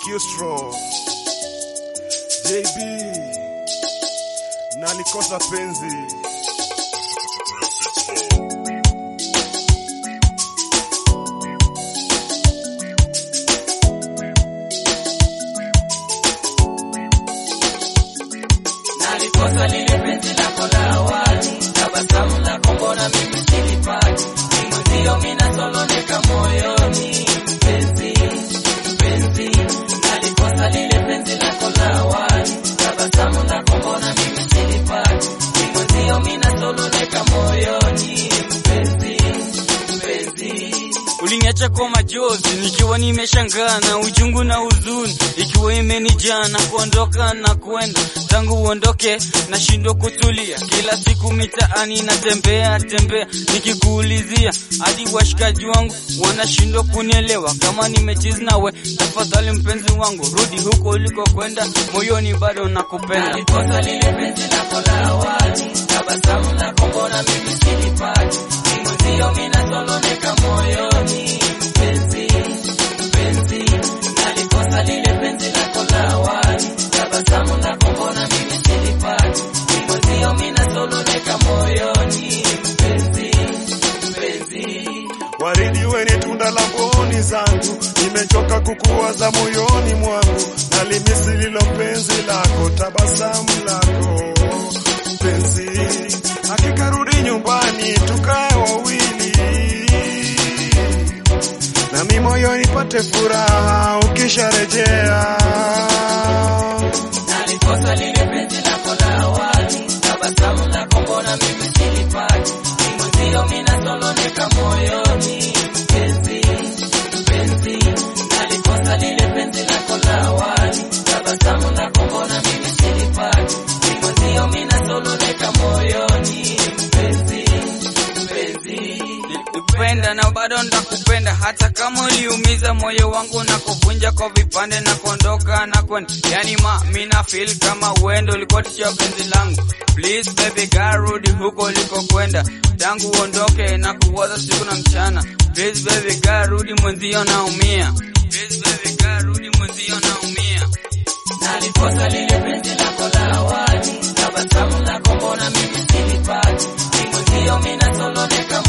Kistro JB nalikosa penzi nalikosa lile penzi lako la awali, tabasamu lako mbona mimi silipati, mwenzio mimi nasononeka moyoni, mpenzi mpenzi, nalikosa lile penzi lako la awali, tabasamu lako mbona mimi silipati, mwenzio mimi nasononeka moyoni, mpenzi mpenzi Uliniacha kwa machozi nikiwa nimeshangaa na uchungu na huzuni ikiwa imenijaa na kuondoka na kwenda tangu uondoke nashindwa kutulia, kila siku mitaani natembea tembea nikikuulizia, hadi washikaji wangu wanashindwa kunielewa kama nimechizi nawe. Tafadhali mpenzi wangu, rudi huko ulikokwenda, moyoni bado nakupenda. nalikosa lile penzi lako la awali, tabasamu lako mbona mimi silipati, mwenzio mimi nasononeka moyoni, mpenzi mpenzi, nalikosa lile penzi lako la awali, tabasamu lako mbona mimi silipati, mwenzio mimi nasononeka moyoni, mpenzi mpenzi Waridi weni tunda la mboni zangu, nimechoka kukuwaza moyoni mwangu, nalimisi lilo penzi lako, tabasamu lako penzi, hakika rudi nyumbani tukae wawili, nami moyoni pate furaha ukisharejea. nalikosa lile penzi lako la awali, tabasamu lako mbona mimi silipati, mwenzio mimi nasononeka moyoni, mpenzi mpenzi, nalikosa lile penzi lako la awali, tabasamu lako mbona mimi silipati, mwenzio mimi nasononeka moyoni, mpenzi mpenzi Nilikupenda na bado ndakupenda, hata kama uliumiza moyo wangu na kuvunja kwa vipande na kuondoka na kwenda. Yani ma mina feel kama uendo ulikuwa tisha penzi langu. Please baby girl, rudi huko ulikokwenda, tangu uondoke na kuwaza siku na mchana. Please baby girl, rudi mwenzio naumia. Please baby girl, rudi mwenzio naumia. nalikosa lile penzi lako la awali, tabasamu lako mbona mimi silipati, mwenzio mimi nasononeka